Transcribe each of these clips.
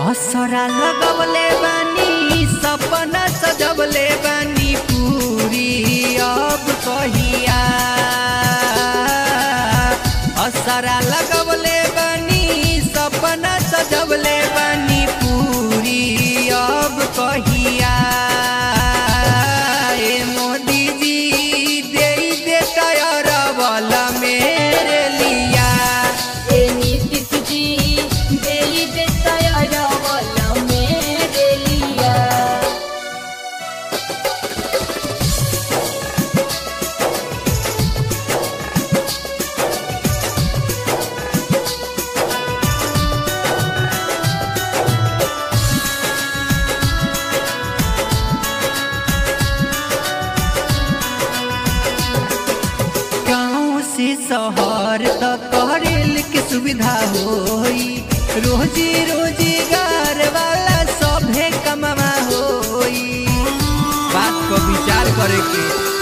असरा लगवले बानी सपना सजवले बानी पूरी अब कहिया असरा लगवले बानी सपना सजवले बानी पूरी अब कहिया ए मोदी जी दे दे टायर वाला मेरे लिया ए नीतीश जी देई देता यार वाला मेरे लिया गाँव से शहर तक रेल के सुविधा होई रोजी रोजगार वाला सभे कमावा होई बात को विचार करे के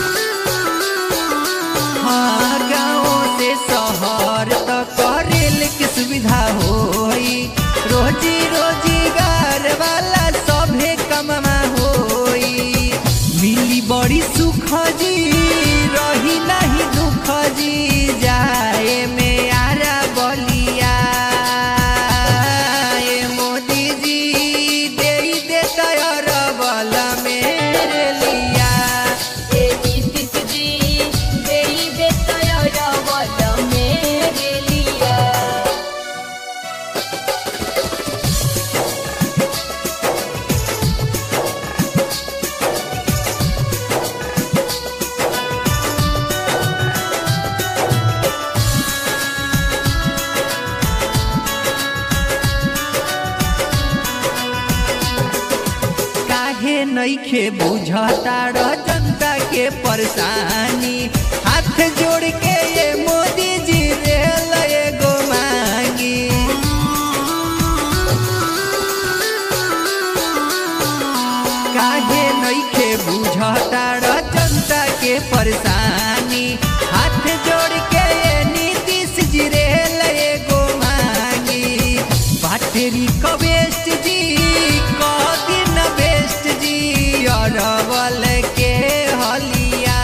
हाँ गाँव से शहर तक रेल के सुविधा होई रोजी रोजगार वाला सभे कमावा होई मिली बड़ी सुख जी रही नहीं दुख जी जाए में आरा बलिया ए मोदी जी दे दे टायर वाला मेरे लिया ए नीतीश जी देई देता यार वाला मेरे लिया काहे नइखे बुझता र जनता के परेशानी हाथ जोड़ के ये मोदी जी रेल एगो मांगी काहे नइखे बुझता र जनता के परेशानी हाथ जोड़ के ये नीतीश जी रेल एगो मांगी बाटेरी कवेस्ट जी कदिन बेस्ट जी अरवल के हलिया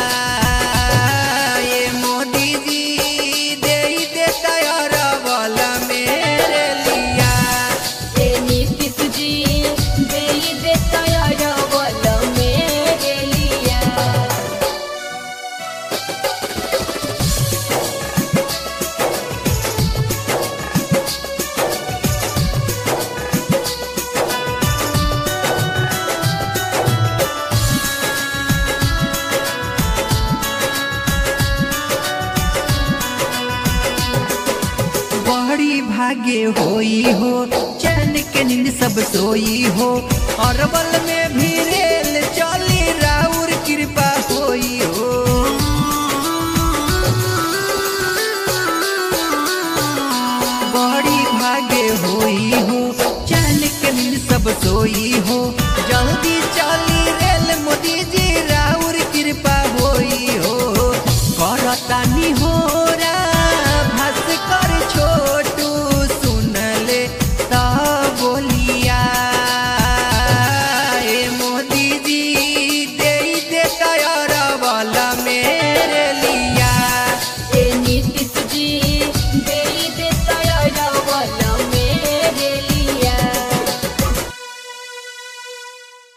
ये मोदी जी दे देता अरवल मेरे लिया ए नीतीश जी देई देता यार वाला मेरे लिया बड़ी भाग्य होई हो चैन के नींद सब सोई हो अरबल में भी रेल चली राउर कृपा होई हो बड़ी भाग्य होई हो चैन के नींद सब सोई हो जल्दी